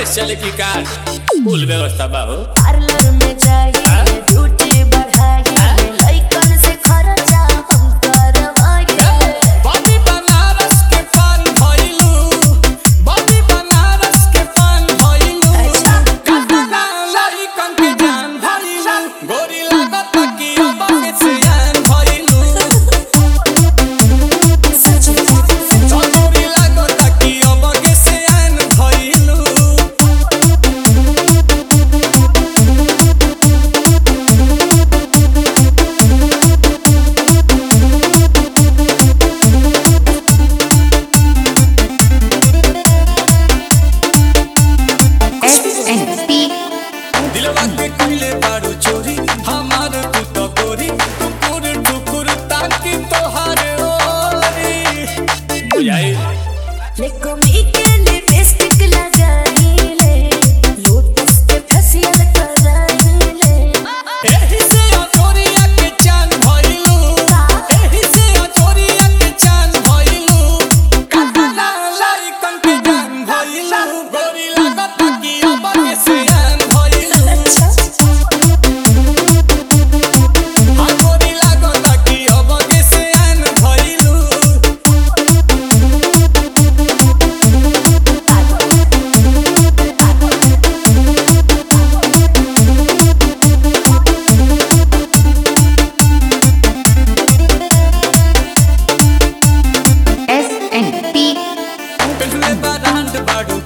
चले की का फुल व्यवस्था बा हो पार्लर में जाइए ब्यूटी बढ़ाइए लइकन से खर्चा हम करवाइए बॉबी बनारस के पान भइलू बॉबी बनारस के पान भइलू अच्छा। काला लइकन के जान भइलू गोरी लागत कि अब के सियान भइलू सच में गोरी लागत कि अब के सियान भइलू SNP दिलवा के कइले बारू चोरी हमार तू तो गोरी टुकुर टुकुर ताकि तोहार ओरी बुझाई लेकोमी के लिपस्टिक लगाइले लोटस के फेशियल कराइले एही से अचोरिया के चान भइलू एही से अचोरिया के चान भइलू काला लाइकन के जान भइलू गोरी लागत कि अब के सियान भइलू अच्छा आ गोरी लागत कि अब के सियान भइलू SNP पेटले बारांड बाडू